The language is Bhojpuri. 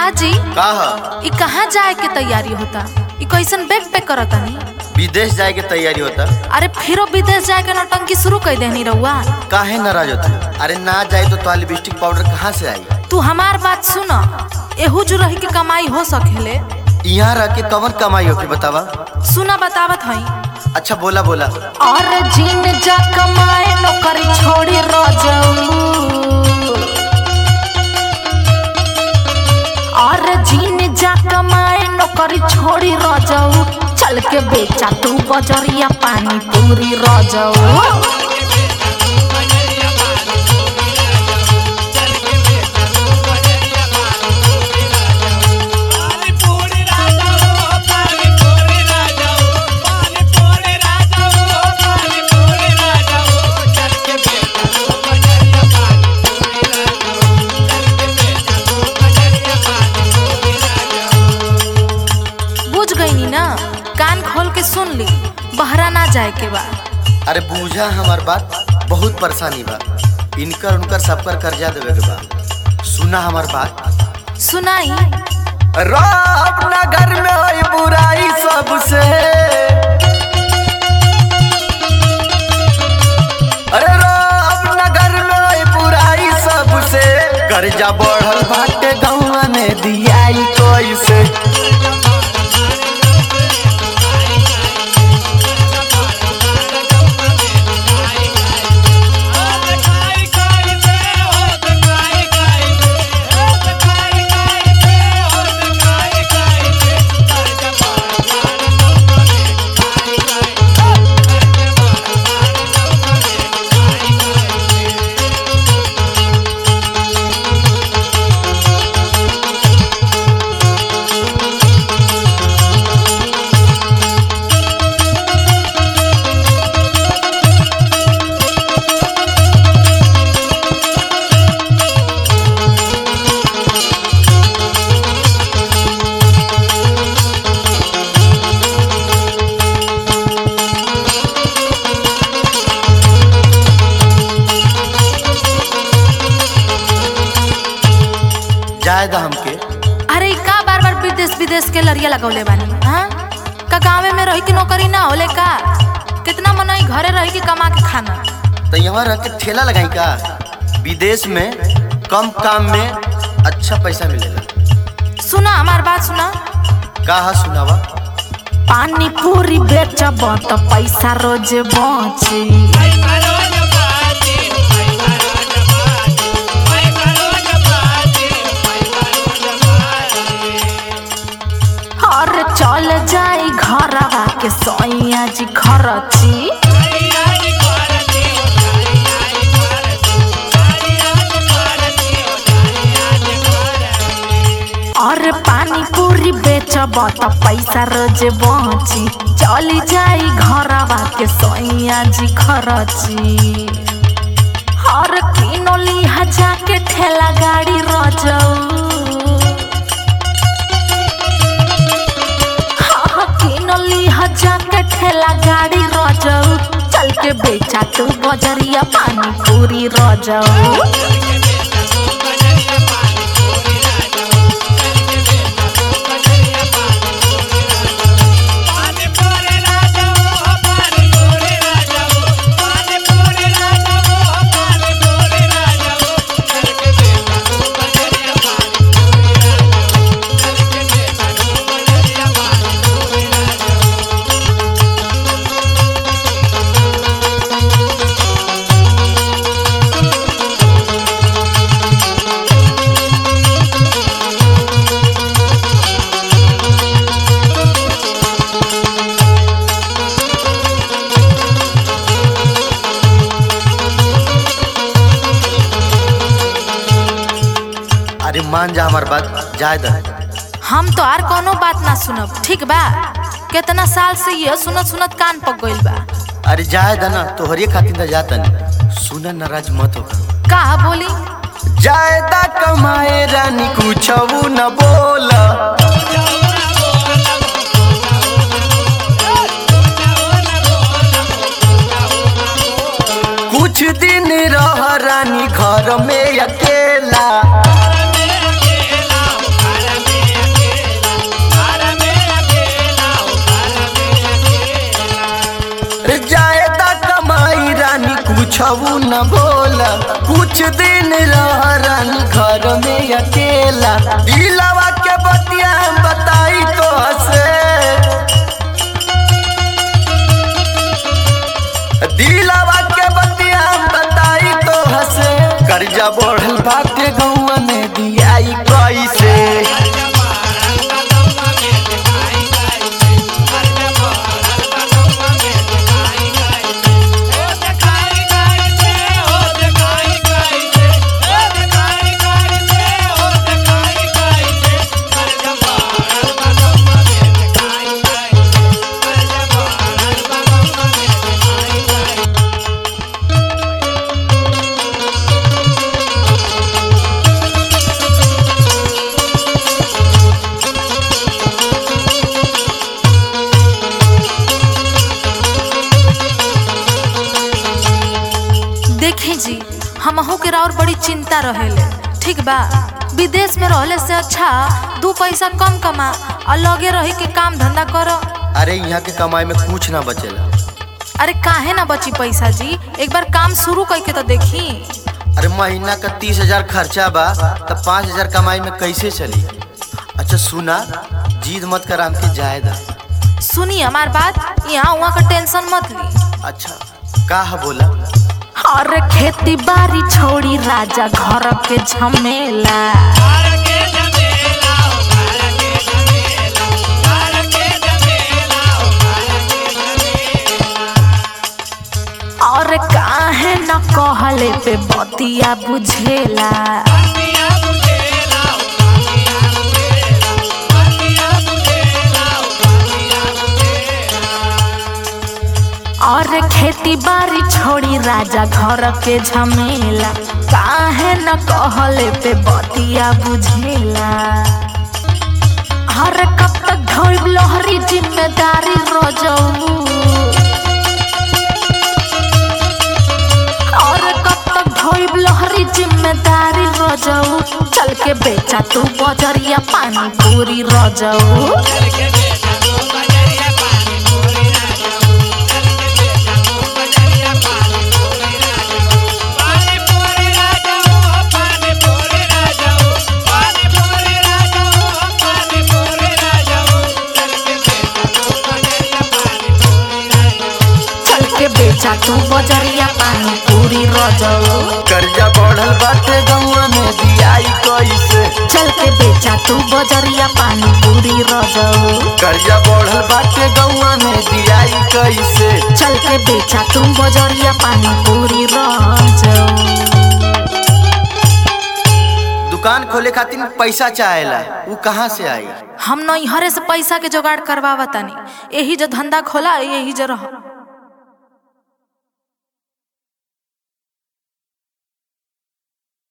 जी का ह ई कहाँ जाए के तैयारी होता ई कैसन बैग पैक करतानी विदेश जाए के तैयारी होता अरे फिरो विदेश जाए के नौटंकी शुरू कर देनी रहुआ काहे नाराज होती अरे ना जाए तो तोहार लिपस्टिक पाउडर कहाँ से आई तू हमार बात सुन एहू जो रही के कमाई हो सकेले यहाँ रह के कवन कमाई होगी बतावा सुना बतावत हई अच्छा बोला बोला और जिन जा कमाए नौकरी छोड़ी रजऊ और जिन जा कमाए नौकरी छोड़ी रजऊ चल के बेचा तू बजरिया पानी पूरी रजऊ बुझ गई ना कान खोल के सुन ली बहरा ना जाए के बा अरे बूझा हमार बात बहुत परेशानी बा इनकर उनकर सबकर कर्जा देवे के बा सुना हमार बात सुनाई राम नगर में होई बुराई सबसे अरे राम नगर में होई बुराई सबसे कर्जा बढ़ल बाटे गौवा में दियाई कैसे जाए दा हमके अरे ई का बार बार विदेश विदेश के लड़िया लगौले बानी हाँ का गाँव में रही के नौकरी ना होले का कितना मनई घरे रही के कमा के खाना तो यहाँ रह के ठेला लगाई का विदेश में कम काम में अच्छा पैसा मिलेला सुना हमार बात सुना का हा सुनावा पानी पूरी बेचब तो पैसा रोज बची और चल जाई घरवा के सैया जी खरची और पानी पूरी बेचब तो पैसा रोज बची चली जाई घरवा के सैया जी खरची और किनो लिहा जाके ठेला गाड़ी रजऊ हाँ, किनली हजार के ठेला गाड़ी रजऊ चल के बेचा तू बजरिया पानी पूरी रजऊ अरे मान जा हमार बात जाए दा हम तो आर कोनो बात ना सुनब ठीक बा कितना साल से ये सुनत सुनत कान पक गइल बा अरे जाए दा ना तोहरे खातिर तो जाता नहीं सुना नाराज मत होगा का बोली जाए दा कमाए रानी कुछ न बोला कुछ दिन रह रानी घर में अकेला दिन रहरन घर में अकेला दिलावा के बतिया बताई तो हसे दिलावा के बतिया बताई तो हसे कर्जा बढ़ल बाटे गौआ में दियाई कैसे देखी जी हमहू के और बड़ी चिंता रहेले ठीक बा विदेश में रहले से अच्छा दू पैसा कम कमा और लगे रही के काम धंधा करो अरे यहाँ के कमाई में कुछ ना बचेला अरे काहे ना बची पैसा जी एक बार काम शुरू करके तो देखी अरे महीना का तीस हजार खर्चा बा तब पाँच हजार कमाई में कैसे चली अच्छा सुना जीद मत कर हमके जायदा सुनी हमार बात यहाँ वहाँ का टेंशन मत ली अच्छा का है बोला और खेती बाड़ी छोड़ी राजा घर के झमेला और काहे न कहले पे बतिया बुझेला और खेती बाड़ी छोड़ी राजा घर के झमेला काहे न कहले पे बतिया बुझेला हर कब तक ढोल लहरी जिम्मेदारी रजऊ और कब तक ढोल लहरी जिम्मेदारी रजऊ चल के बेचा तू बजरिया पानी पूरी रजऊ चल के बेचा तू बजरिया पानी पूरी रजऊ कर्जा बढ़ल बाटे गौआ में दियाई कैसे चल के बेचा तू बजरिया पानी पूरी रजऊ कर्जा बढ़ल बाटे गौआ में दियाई कैसे चल के बेचा तू बजरिया पानी पूरी रजऊ दुकान खोले खातिर पैसा चाहेला वो कहाँ से आई हम नैहरे से पैसा के जुगाड़ करवावा तानी यही जो धंधा खोला यही जो रह